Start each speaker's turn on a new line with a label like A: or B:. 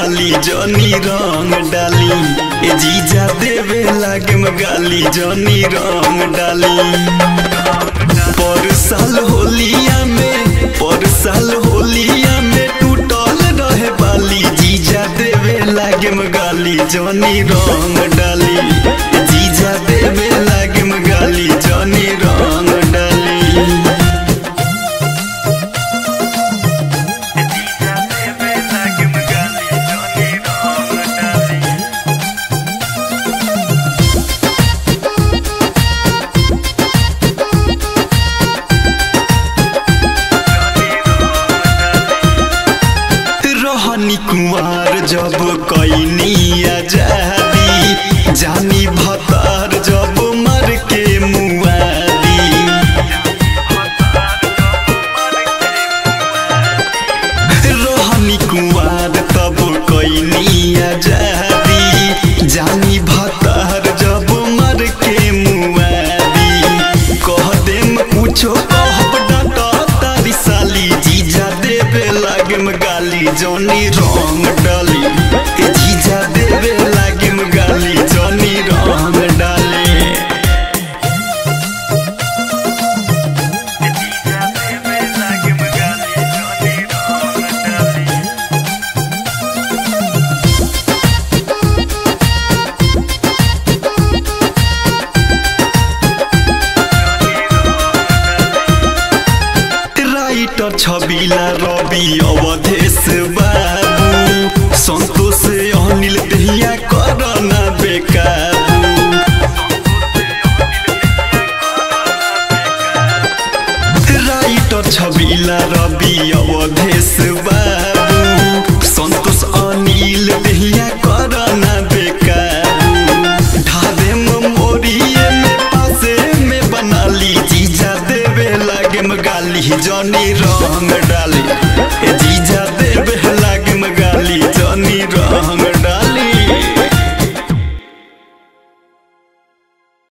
A: गाली जनी रंग डाली ए जीजा देवे लागे में गाली जनी रंग डाली पर साल होलिया में पर साल होलिया में टूटल रहे बाली जीजा देवे लागे में गाली जनी रंग डाली ए जीजा देवे लागे में गाली जनी रंग डाली रहनी कुमार जब कैनी आजादी जानी भतार जब मर के मुआदी रहनी कुमार तब कैनी आजादी जानी भतार जब मर के मुआदी कह देम कुछो कहब डाटा तारी साली जीजा देवे लागे में गाली जौनी रंग डाली ए जीजा देवे लागे में गाली जौनी रंग डाली राइटर छबिला रवि अवधेश बाबू सन्तोष अनिल दहिया करना बेकाबू राइटर छबिला रवि अवधेश बाबू सन्तोष अनिल दहिया करना बेकाबू ढाबे में मोरिए में पासे में बना ली जीजा देवे लागे में गाली जनी रंग डाली ए जीजा देवे